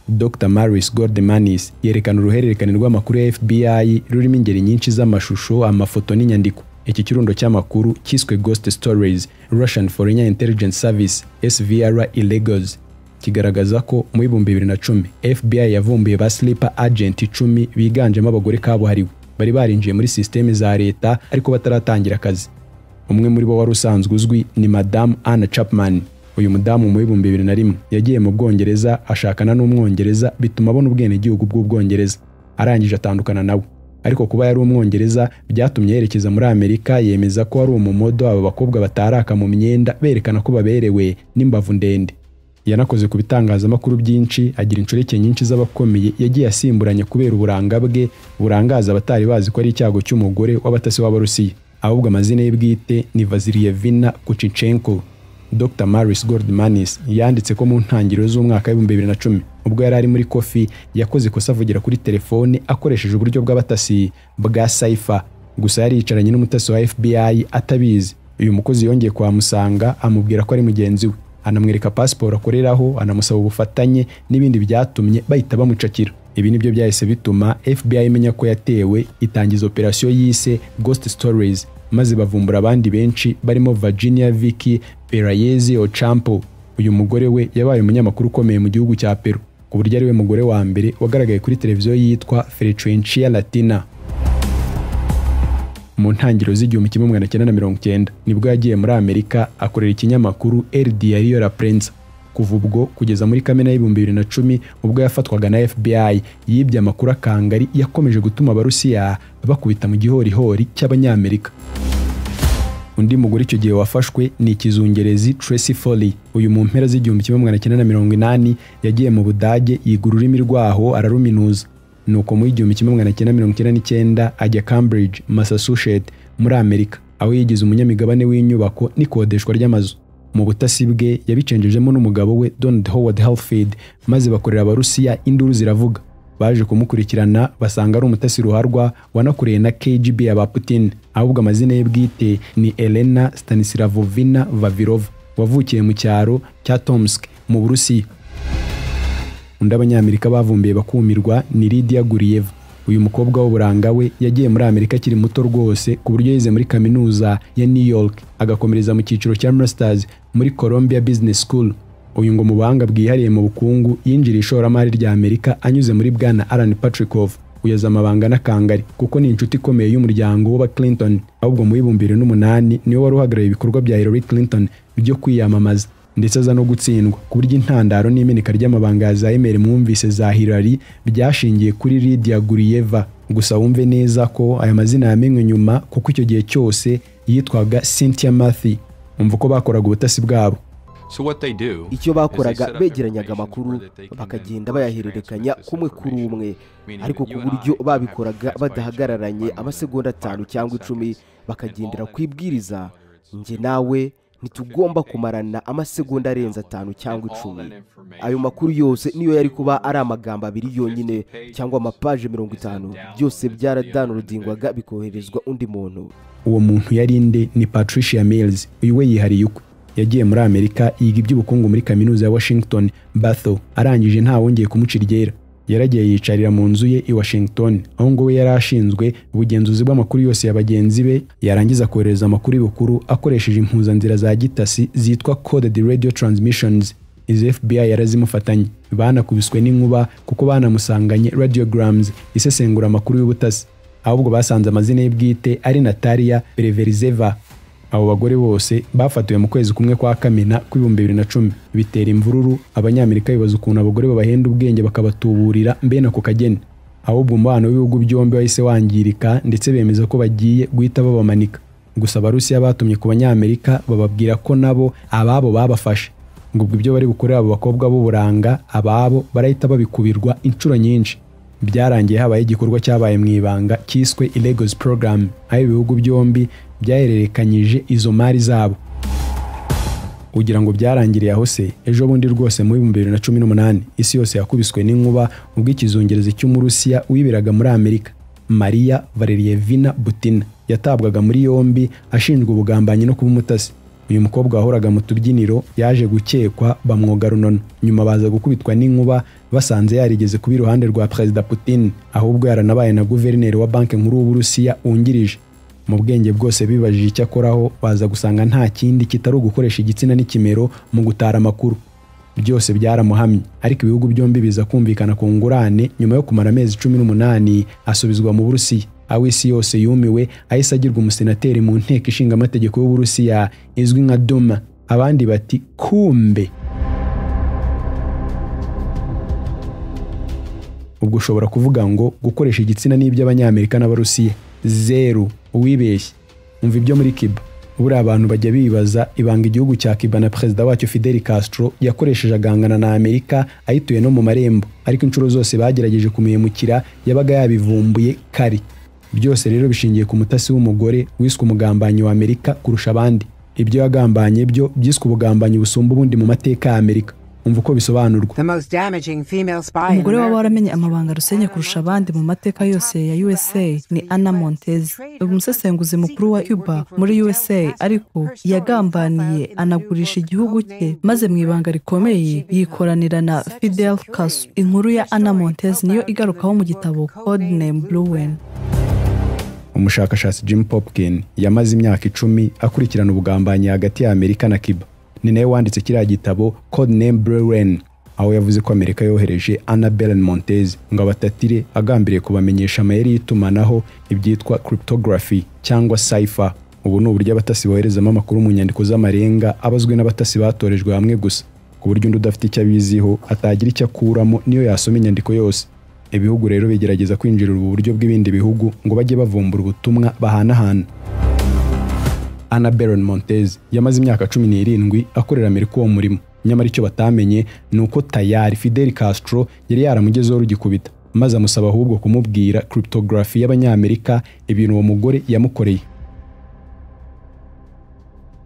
Dr Maurice Gordemanis yerekana uruhererekane rw'amakuru ya FBI rurimo ingeri nyinshi z'amashusho amafoto n'inyandiko iki kirundo cy'amakuru cyiswe Ghost Stories Russian Foreign Intelligence Service SVR i Lagos kigaragaza ko mu bihumbi bibiri na cumi FBI yavumbuye ba sleeper agent icumi biganjemo abagore kabuhariwe bari barinjiye muri sisiteme za leta ariko bataratangira akazi umwe muri bo wari usanzwe uzwi ni madamu Anna Chapman uyu mudamu mu bihumbi bibiri na rimwe yagiye mu Bwongereza ashakana n'umwongereza bituma abona ubwenegihugu bw'ubwongereza arangije atandukana nawe ariko kuba yari umwongereza byatumye yerekeza muri Amerika yemeza ko ari umumodo aba bakobwa bataraka mu myenda berekana ko baberewe n'imbavu ndende yanakoze ku bitangazamakuru byinshi agira inshoreke nyinshi z'abakomeye yagiye asimburanya kubera uburanga bwe burangaza abatari bazi ko ari icyago cy'umugore w'abatasi w'abarusiya ahubwo amazina ye bwite ni Vaziliyevina Kuchinenko Dr Maurice Gordmanis yanditse ko mu ntangiriro z'umwaka w'ibihumbi bibiri na cumi ubwo yari ari muri kofi yakoze ikosa avugira kuri telefone akoresheje uburyo bw'abatasi bwa saifa gusa yari yicaranye n'umutasi wa FBI atabizi uyu mukozi yongeye kuhamusanga amubwira ko ari mugenzi we anamwereka pasiporo akoreraho anamusaba ubufatanye n'ibindi byatumye bahita bamucakira ibi nibyo byahise bituma FBI imenya ko yatewe itangiza operasiyo yise Ghost Stories maze bavumbura abandi benshi barimo Virginia Vicky Perayezi Ocampo uyu mugore we yabaye umunyamakuru ukomeye mu gihugu cya Peru ku buryo ari we mugore wa mbere wagaragaye kuri televiziyo yitwa Frecuencia Latina mu ntangiriro z'igihumbi kimwe magana cyenda na mirongo icyenda nibwo yagiye muri amerika akorera ikinyamakuru el diario la prensa kuva ubwo kugeza muri kamena y'ibihumbi bibiri na cumi ubwo yafatwaga na fbi yibye amakuru akangari yakomeje gutuma abarusiya bakubita mu gihorihori cy'abanyamerika undi mugore icyo gihe wafashwe ni ikizungerezi Tracy Foley uyu mu mpera z'igihumbi kimwe magana cyenda na mirongo inani yagiye mu budage yiga ururimi rwaho araruminuza nuko muri igihumbi kimwe magana cyenda mirongo icyenda n'icyenda ajya Cambridge Massachusetts muri Amerika aho yigize umunyamigabane w'inyubako n'ikodeshwa ry'amazu mu butasi bwe yabicenjejemo n'umugabo we Donald Howard Halfield maze bakorera abarusiya induru ziravuga baje kumukurikirana basanga ari umutasi ruharwa wanakoreye na KGB ya ba Putin ahubwo amazina ye bwite ni Elena Stanislavovina Vavilova wavukiye mu cyaro cya Tomsk mu Burusiya undi abanyamerika bavumbuye bakumirwa ni Lydia Guriyeva uyu mukobwa w'uburanga we yagiye muri Amerika akiri muto rwose ku buryo yize muri kaminuza ya New York agakomereza mu cyiciro cya Masters muri Columbia Business School uyu ngo mu buhanga bwihariye mu bukungu yinjiriye ishoramari rya amerika anyuze muri bwana alan patrikov uyoza amabanga n'akangari kuko ni inshuti ikomeye y'umuryango w'aba clinton ahubwo mu w'ibihumbi bibiri n'umunani niwe wari uhagarariye ibikorwa bya hillary clinton byo kwiyamamaza ndetse aza no gutsindwa ku buryo intandaro n'imeneka ry'amabanga ya za email mwumvise za hillary byashingiye kuri lydia guriyeva gusa wumve neza ko aya mazina yamenywe nyuma kuko icyo gihe cyose yitwaga cynthia mathy umva uko bakoraga ubutasi bwabo icyo bakoraga begeranyaga amakuru bakagenda bayahererekanya kumwe kuri umwe ariko ku buryo babikoraga badahagararanye amasegonda atanu cyangwa icumi bakagendera ku ibwiriza njye nawe ntitugomba kumarana amasegonda arenze atanu cyangwa icumi ayo makuru yose niyo yari kuba ari amagambo abiri yonyine cyangwa amapaje mirongo itanu byose byaradanurodingwaga bikoherezwa undi muntu uwo muntu yari nde ni patricia mills uyu we yihariye ukwe yagiye muri amerika yiga iby'ubukungu muri kaminuza ya washington batho arangije ntawongeye kumuca iryera yaragiye yicarira mu nzu ye i washington aho ngo we yari ashinzwe ubugenzuzi bw'amakuru yose ya bagenzi be yarangiza kohereza amakuru y'ubukuru akoresheje impuzanzira za gitasi zitwa coded radio transmissions izi fbi yarazimufatanye banakubiswe n'inkuba kuko banamusanganye radiograms isesengura amakuru y'ubutasi ahubwo basanze amazina ye bwite ari natalia bereverizeva abo bagore bose bafatiwe mu kwezi kumwe kwa kamena kw'ibihumbi bibiri na cumi bitera imvururu abanyamerika bibaza ukuntu abagore babahenda ubwenge bakabatuburira mbene ako kageni ahubwo umubano w'ibihugu byombi wahise wangirika ndetse bemeza ko bagiye guhita babamanika gusa abarusiya batumye ku banyamerika bababwira ko nabo ababo babafashe ngo ubwo ibyo bari bukorera abo bakobwa b'uburanga ababo barahita babikubirwa inshuro nyinshi byarangiye habaye igikorwa cyabaye mu ibanga cyiswe Illegals Program aho ibihugu byombi byahererekanyije izo mari zabo ugira ngo byarangiriye aho se ejo bundi rwose mu bihumbi bibiri na cumi n'umunani isi yose yakubiswe n'inkuba ubwo ikizungerezi cy'umurusiya wiberaga muri amerika mariya valerievina butina yatabwaga muri yombi ashinjwa ubugambanyi no kuba umutasi uyu mukobwa wahoraga mu tubyiniro yaje gukekwa bamwoga runono nyuma baza gukubitwa n'inkuba basanze yarigeze kuba iruhande rwa perezida putin ahubwo yaranabaye na guverineri wa banki nkuru w'uburusiya wungirije mu bwenge bwose bibajije icyo akoraho baza gusanga nta kindi kitari ugukoresha igitsina n'ikimero mu gutara amakuru byose byaramuhamye ariko ibihugu byombi biza kumvikana ku ngurane nyuma yo kumara amezi cumi n'umunani asubizwa mu burusiya aho isi yose yumiwe ahise agirwa umusenateri mu nteko ishinga amategeko y'uburusiya izwi nka duma abandi bati kumbe ubwo ushobora kuvuga ngo gukoresha igitsina n'iby'abanyamerika n'abarusiya zeru uwibeshye umva ibyo muri kiba buriya abantu bajya bibaza ibanga igihugu cya kiba na perezida wacyo fidel castro yakoresheje agangana na amerika ayituye no mu marembo ariko inshuro zose bagerageje kumuhemukira yabaga yabivumbuye kare byose rero bishingiye ku mutasi w'umugore wiswe umugambanyi wa amerika kurusha abandi ibyo yagambanye byo byiswe ubugambanyi busumba ubundi mu mateka ya amerika umva uko bisobanurwa umugore waba waramenye amabanga rusenya kurusha abandi mu mateka yose ya usa ni anna montez umusesenguzi mukuru wa uba muri usa ariko yagambaniye anagurisha igihugu cye maze mu ibanga rikomeye yikoranira na fidel castro inkuru ya anna montez niyo igarukaho mu gitabo code name bluwen umushakashatsi jim popkin yamaze imyaka icumi akurikirana ubugambanyi hagati ya amerika na kiba ni nawe wanditse kiriya gitabo code name brewen aho yavuze ko amerika yohereje anna belen montez ngo abatatire agambiriye kubamenyesha amayeri y'itumanaho ibyitwa cryptography cyangwa cipher ubu ni uburyo abatasi boherezamo amakuru mu nyandiko z'amarenga abazwi n'abatasi batorejwe hamwe gusa ku buryo undi udafite icyo abiziho atagira icyo akuramo niyo yasoma inyandiko yose ibihugu rero bigerageza kwinjirira ubu buryo bw'ibindi bihugu ngo bajye bavumbura ubutumwa bahanahana Anna Baron Montez yamaze imyaka cumi n'irindwi akorera Amerika uwo murimo nyamara icyo batamenye ni uko tayari Fidel Castro yari yaramugezeho rugikubita maze amusaba ahubwo kumubwira cryptography y'abanyamerika ibintu uwo mugore yamukoreye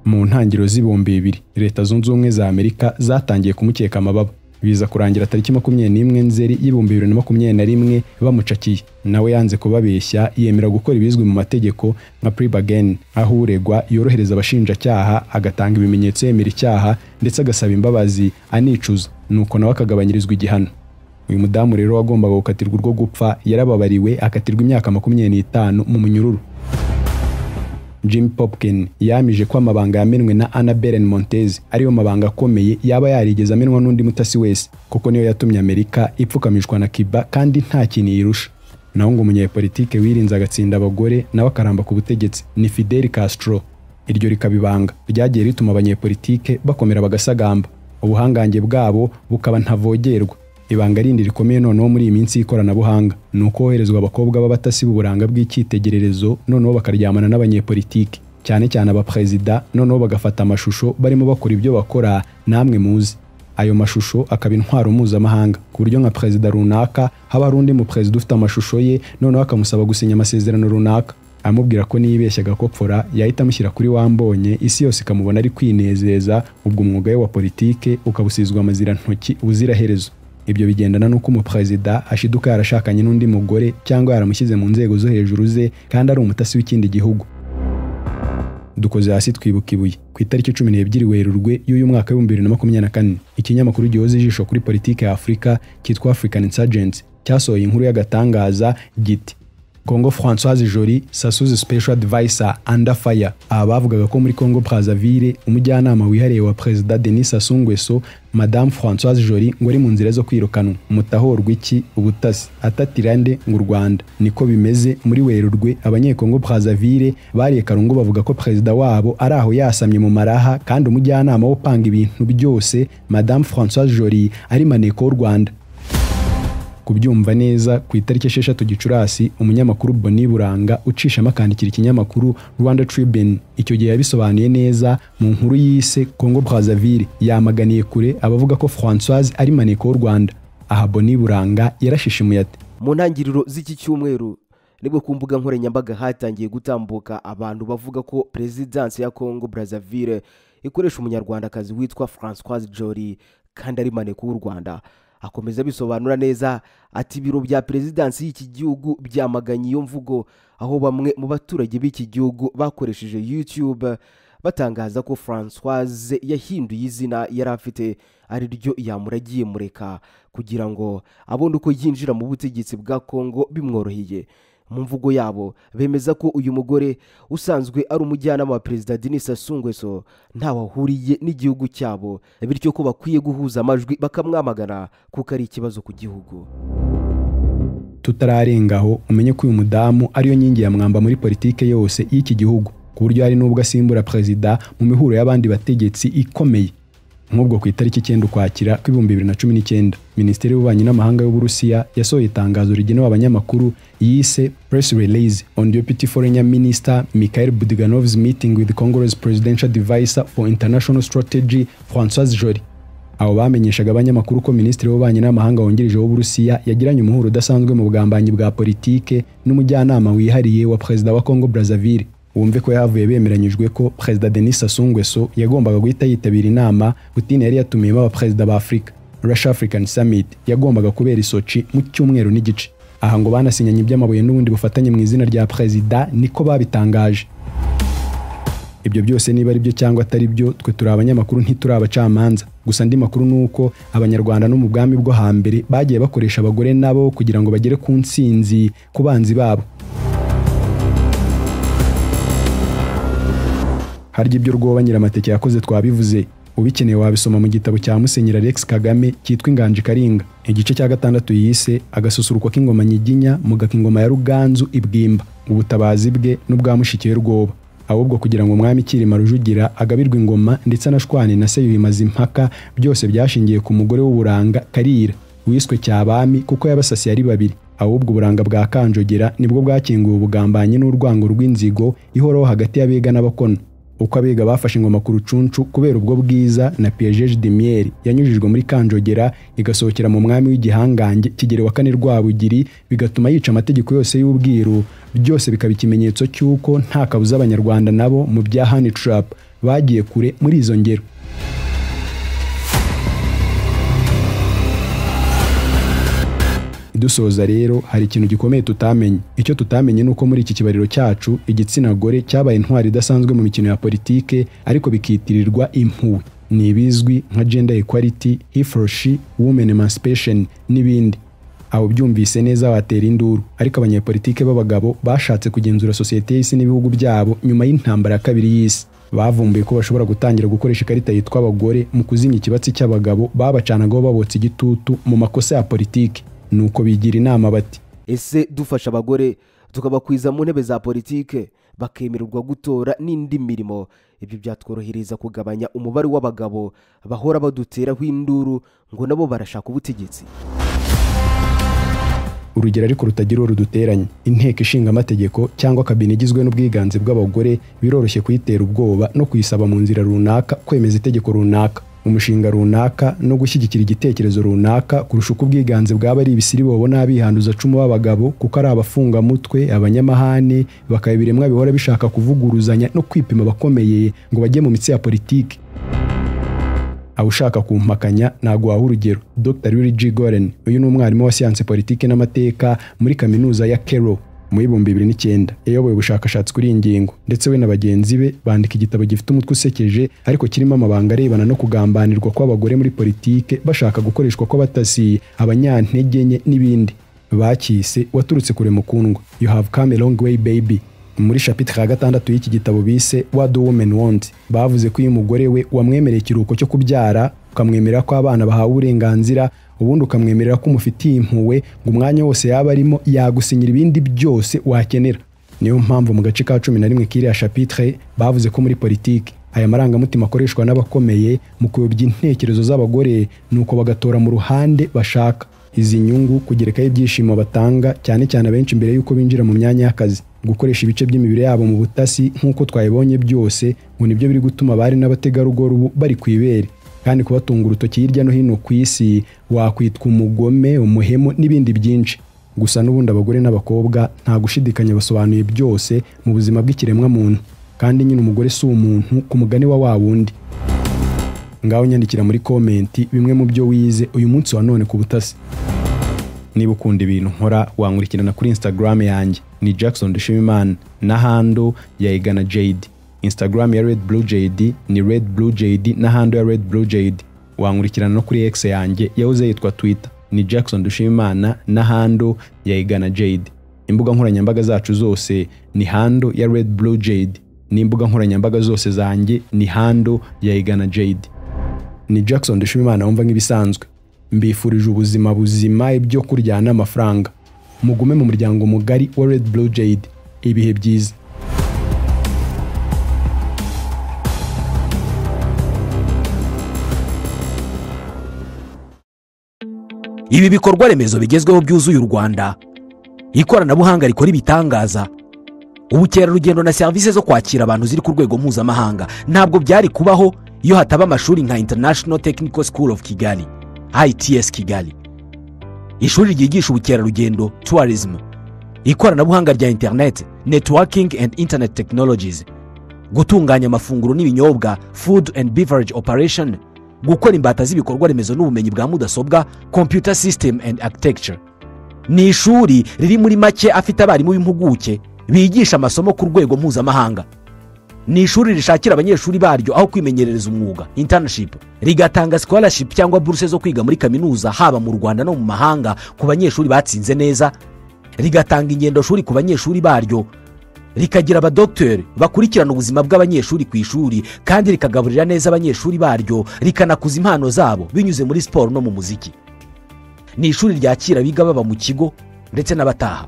mu ntangiriro z'ibihumbi bibiri leta zunze ubumwe za amerika zatangiye kumukeka amababa biza kurangira tariki makumyabiri n'imwe nzeri y'ibihumbi bibiri na makumyabiri na rimwe bamucakiye nawe yanze kubabeshya yemera gukora ibizwi mu mategeko nka pribagen aho uregwa yorohereza abashinjacyaha agatanga ibimenyetso yemera icyaha ndetse agasaba imbabazi anicuza nuko nawe akagabanyirizwa igihano uyu mudamu rero wagombaga gukatirwa urwo gupfa yarababariwe akatirwa imyaka makumyabiri n'itanu mu munyururu jim popkin yamije ko amabanga yamenwe na anna beren montez ariyo mabanga akomeye yaba yarigeze amenwa n'undi mutasi wese kuko niyo yatumye amerika ipfukamishwa na kiba kandi nta kintu yirusha naho ngo umunyepolitike wirinze agatsinda abagore nawe akaramba ku butegetsi ni fidel castro iryo rikaba ibanga ryagiye rituma abanyepolitike bakomera bagasagamba ubuhangange bwabo bukaba ntavogerwa ibanga rindi rikomeye noneho muri iyi minsi y'ikoranabuhanga ni uko hoherezwa abakobwa b'abatasi b'uburanga bw'icyitegererezo noneho bakaryamana n'abanyepolitiki cyane cyane abaperezida noneho bagafata amashusho barimo bakora ibyo bakora namwe muzi ayo mashusho akaba intwaro mpuzamahanga ku buryo nka perezida runaka haba hari undi muperezida ufite amashusho ye noneho akamusaba gusinya amasezerano runaka amubwira ko niyibeshya agakopfora yahita amushyira kuri wambonye isi yose ikamubona ari kwinezeza ubwo umwuga we wa politike ukabusizwa amazira ntoki ubuziraherezo ibyo bigendana n'uko umuperezida ashiduka yarashakanye n'undi mugore cyangwa yaramushyize mu nzego zo hejuru ze kandi ari umutasi w'ikindi gihugu dukoze hasi twibuka ibuye ku itariki cumi n'ebyiri werurwe y'uyu mwaka w'ibihumbi bibiri na makumyabiri na kane ikinyamakuru gihoza ijisho kuri politiki ya afurika cyitwa african insurgency cyasohoye inkuru y'agatangaza giti Congo Francoise Jolie Sasuze Special Advisor Under Fire aba bavugaga ko muri Congo Brazzaville umujyanama wihariye wa Perezida Denis Sassou Nguesso Madame Francoise Jolie ngo ari mu nzira zo kwirukanwa mutahorwa iki ubutasi atatirande mu Rwanda niko bimeze muri Werurwe abanyekongo Brazzaville bariye karungu bavuga ko perezida wabo ari aho yasamye mu maraha kandi umujyanama wo panga ibintu byose Madame Francoise Jolie ari maneko w'u Rwanda kubyumva neza ku itariki esheshatu gicurasi umunyamakuru boni buranga ucishamo akandikira ikinyamakuru rwanda tribune icyo gihe yabisobanuye neza mu nkuru yise congo brazzaville yamaganiye kure abavuga ko francoise ari maneko w'u rwanda aha boni buranga yarashishimuye ati mu ntangiriro z'iki cyumweru nibwo ku mbuga nkoranyambaga hatangiye gutambuka abantu bavuga ko perezidansi ya congo brazzaville ikoresha umunyarwandakazi witwa francoise jolie kandi ari maneko w'u rwanda akomeza abisobanura neza ati ibiro bya perezidansi y'iki gihugu byamaganye iyo mvugo aho bamwe mu baturage b'iki gihugu bakoresheje youtube batangaza ko francoise yahinduye izina yari afite ari ryo yamuragiye mureka kugira ngo abone uko yinjira mu butegetsi bwa kongo bimworoheye mu mvugo yabo bemeza ko uyu mugore usanzwe ari umujyanama wa perezida denis asungweso ntawe ahuriye n'igihugu cyabo bityo ko bakwiye guhuza amajwi bakamwamagana kuko ari ikibazo ku gihugu tutararengaho umenye ko uyu mudamu ariyo nkingi ya mwamba muri politike yose y'iki gihugu ku buryo hari n'ubwo asimbura perezida mu mihuro y'abandi bategetsi ikomeye nk'ubwo ku itariki icyenda ukwakira kw'ibihumbi bibiri na cumi n'icyenda minisiteri y'ububanyi n'amahanga y'uburusiya yasohoye itangazo rigenewe abanyamakuru yise press release on deputy foreign minister mikhail budganov's meeting with congress presidential advisor for international strategy francois jolie abo bamenyeshaga abanyamakuru ko minisitiri w'ububanyi n'amahanga wungirije w'uburusiya yagiranye umuhuro udasanzwe mu bugambanyi bwa politike n'umujyanama wihariye wa perezida wa congo brazzaville wumve ko yavuye bemeranyijwe ko perezida denis sassou nguesso yagombaga guhita yitabira inama putin yari yatumiyemo abaperezida ba afurika russia african summit yagombaga kubera isoci mu cyumweru n'igice aha ngo banasinyanye iby'amabuye n'ubundi bufatanye mu izina rya perezida niko babitangaje ibyo byose niba ari byo cyangwa atari byo twe turi abanyamakuru ntituri abacamanza gusa andi makuru ni uko abanyarwanda no mu bwami bwo hambere bagiye bakoresha abagore nabo kugira ngo bagere ku nsinzi ku banzi babo harya ibyo rwoba nyiramateke yakoze twabivuze ubikeneye wabisoma mu gitabo cya musenyeri alex kagame cyitwa inganji karinga igice cya gatandatu yise agasusuruko k'ingoma nyiginya mugaka ingoma ya ruganzu ibwimba ubutabazi bwe n'ubwa mushikiwe rwoba ahubwo kugira ngo umwami kirima rujugira agabirwe ingoma ndetse anashwane na se bimaze impaka byose byashingiye ku mugore w'uburanga karira wiswe cyabami kuko yabasasiye ari babiri ahubwo uburanga bwa kanjogera nibwo bwakinguye ubugambanyi n'urwango rw'inzigo ihoraho hagati y'abega n'abakono uko abiga bafashe ingoma ku rucuncu kubera ubwo bwiza na piyejeje demiyeri yanyujijwe muri kanjogera igasohokera mu mwami w'igihangange kigeri wa kane rwabugiri bigatuma yica amategeko yose y'ubwiru byose bikaba ikimenyetso cy'uko nta kabuza abanyarwanda nabo mu bya hani tarapu bagiye kure muri izo ngero dusoza rero hari ikintu gikomeye tutamenye icyo tutamenye ni uko muri iki kibariro cyacu igitsina gore cyabaye intwari idasanzwe mu mikino ya politike ariko bikitirirwa impuhwe ni ibizwi nka gender equality he for she women emancipation n'ibindi abo byumvise neza batera induru ariko abanyepolitike b'abagabo bashatse kugenzura sosiyete y'isi n'ibihugu byabo nyuma y'intambara ya kabiri y'isi bavumbuye ko bashobora gutangira gukoresha ikarita yitwa abagore mu kuzimya ikibatsi cy'abagabo babacanagaho babotsa igitutu mu makosa ya politiki nuko bigira inama bati ese dufasha abagore tukabakwiza mu ntebe za politike bakemererwa gutora n'indi mirimo ibyo byatworohereza kugabanya umubare w'abagabo bahora baduteraho induru ngo nabo barashaka ubutegetsi urugero ariko rutagira uwo ruduteranya inteko ishinga amategeko cyangwa kabine igizwe n'ubwiganze bw'abagore biroroshye kuyitera ubwoba no kuyisaba mu nzira runaka kwemeza itegeko runaka umushinga runaka no gushyigikira igitekerezo runaka kurusha uko ubwiganze bwaba ari ibisiri bobona bihanduza cumu b'abagabo kuko ari abafungamutwe abanyamahane bakaba ibiremwa bihora bishaka kuvuguruzanya no kwipima abakomeye ngo bajye mu mitsi ya politiki aba ushaka kumpakanya naguha urugero dr Willy G. Goren uyu ni umwarimu wa siyanse politiki n'amateka muri kaminuza ya Kero mu ibihumbi bibiri n'icyenda yayoboye ubushakashatsi kuri iyi ngingo ndetse we na bagenzi be bandika igitabo gifite umutwe usekeje ariko kirimo amabanga arebana no kugambanirwa kw'abagore muri politike bashaka gukoreshwa kw'abatasi abanyantege nke n'ibindi bakise waturutse kure mukundwa you have come a long way baby muri shapitire ya gatandatu y'iki gitabo bise What the Women Want bavuze ko iyo umugore we wamwemereye ikiruhuko cyo kubyara ukamwemerera ko abana bahawe uburenganzira ubundi ukamwemerera ko umufitiye impuhwe ngo umwanya wose yaba arimo yagusinyira ibindi byose wakenera niyo mpamvu mu gace ka cumi na rimwe k'iriya shapitire bavuze ko muri politiki aya marangamutima akoreshwa n'abakomeye mu kuyobya intekerezo z'abagore nuko bagatora mu ruhande bashaka izi nyungu kugerekaho ibyishimo batanga cyane cyane abenshi mbere y'uko binjira mu myanya y'akazi gukoresha ibice by'imibiri yabo mu butasi nk'uko twayibonye byose ngo nibyo biri gutuma abari n'abategarugori ubu bari ku ibere kandi kubatunga urutoki hirya no hino ku isi wakwitwa umugome umuhemu n'ibindi byinshi gusa n'ubundi abagore n'abakobwa nta gushidikanya basobanuye byose mu buzima bw'ikiremwamuntu kandi nyine umugore si umuntu ku mugani wa wa wundi ngaho nyandikira muri komenti bimwe mu byo wize uyu munsi wa none ku butasi niba ukunda ibintu nkora wankurikirana kuri instagram yanjye ni jackson dushimimana na hando ya igana jade instagram ya red blue jade ni red blue jade na hando ya red blue jade wankurikirana no kuri x yanjye yahoze yitwa twitter ni jackson dushimimana na hando ya igana jade imbuga nkoranyambaga zacu zose ni hando ya red blue jade n'imbuga nkoranyambaga zose zanjye ni hando ya igana jade ni Jackson Dushimimana wumva nk'ibisanzwe mbifurije ubuzima buzima ibyo kurya n'amafaranga mugume mu muryango mugari wa Red Blue Jade ibihe byiza ibi bikorwa remezo bigezweho byuzuye u rwanda ikoranabuhanga rikora ibitangaza ubukerarugendo na serivisi zo kwakira abantu ziri ku rwego mpuzamahanga ntabwo byari kubaho iyo hataba amashuri nka international technical school of kigali its kigali ishuri ryigisha ubukerarugendo tourism ikoranabuhanga rya interineti networking and internet technologies gutunganya amafunguro n'ibinyobwa food and beverage operation gukora imbata z'ibikorwa remezo n'ubumenyi bwa mudasobwa computer system and architecture ni ishuri riri muri make afite abarimu b'impuguke bigisha amasomo ku rwego mpuzamahanga ni ishuri rishakira abanyeshuri baryo aho kwimenyerereza umwuga internship rigatanga scholarship cyangwa buruse zo kwiga muri kaminuza haba mu rwanda no mu mahanga ku banyeshuri batsinze neza rigatanga ingendo shuri ku banyeshuri baryo rikagira abadogiteri bakurikirana ubuzima bw'abanyeshuri ku ishuri kandi rikagaburira neza abanyeshuri baryo rikanakuza impano zabo binyuze muri siporo no mu muziki ni ishuri ryakira abiga baba mu kigo ndetse n'abataha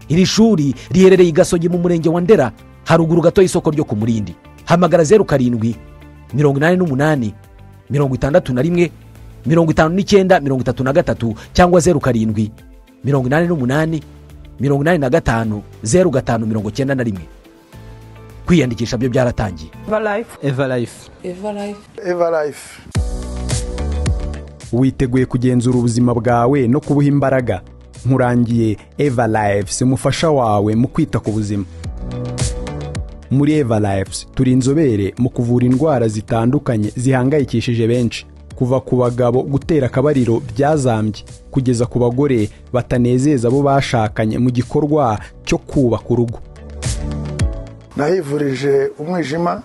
iri shuri riherereye i gasogi mu murenge wa ndera haruguru gato y'isoko ryo ku murindi hamagara zeru karindwi mirongo inani n'umunani mirongo itandatu na rimwe mirongo itanu n'icyenda mirongo itatu na gatatu cyangwa zeru karindwi mirongo inani n'umunani mirongo inani na gatanu zeru gatanu mirongo cyenda na rimwe kwiyandikisha byo byaratangiye Everlife everlife witeguye kugenzura ubuzima bwawe no kubuha imbaraga nkurangiye eva lives umufasha wawe mu kwita ku buzima muri eva lives turi inzobere mu kuvura indwara zitandukanye zihangayikishije benshi kuva ku bagabo gutera akabariro byazambye kugeza ku bagore batanezeza abo bashakanye mu gikorwa cyo kubaka urugo nahivurije umwijima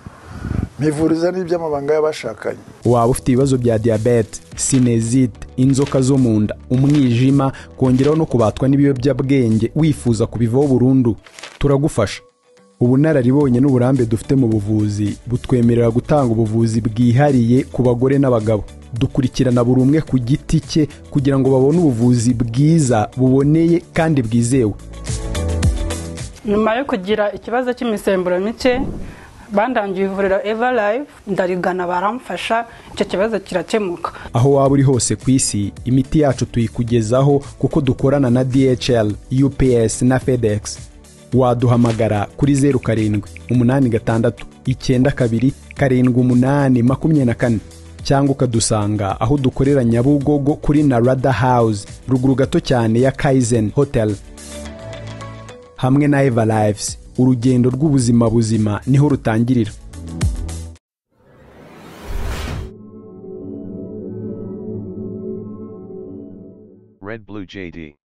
mpivuriza n'iby'amabanga y'abashakanye waba ufite ibibazo bya diyabete sinezite inzoka zo mu nda umwijima kongeraho no kubatwa n'ibiyobyabwenge wifuza kubivaho burundu turagufasha ubunararibonye n'uburambe dufite mu buvuzi butwemerera gutanga ubuvuzi bwihariye ku bagore n'abagabo dukurikirana buri umwe ku giti cye kugira ngo babone ubuvuzi bwiza buboneye kandi bwizewe nyuma yo kugira ikibazo cy'imisemburo mike bandangiye ivuriro eva live ndarigana baramfasha icyo kibazo kirakemuka aho waba uri hose ku isi imiti yacu tuyikugezaho kuko dukorana na DHL, UPS na FedEx waduhamagara kuri zeru karindwi umunani gatandatu icyenda kabiri karindwi umunani makumyabiri na kane cyangwa ukadusanga aho dukorera Nyabugogo kuri Narada House ruguru gato cyane ya Kaizen Hotel hamwe na Eva Lives urugendo rw'ubuzima buzima niho rutangirira Red Blue JD.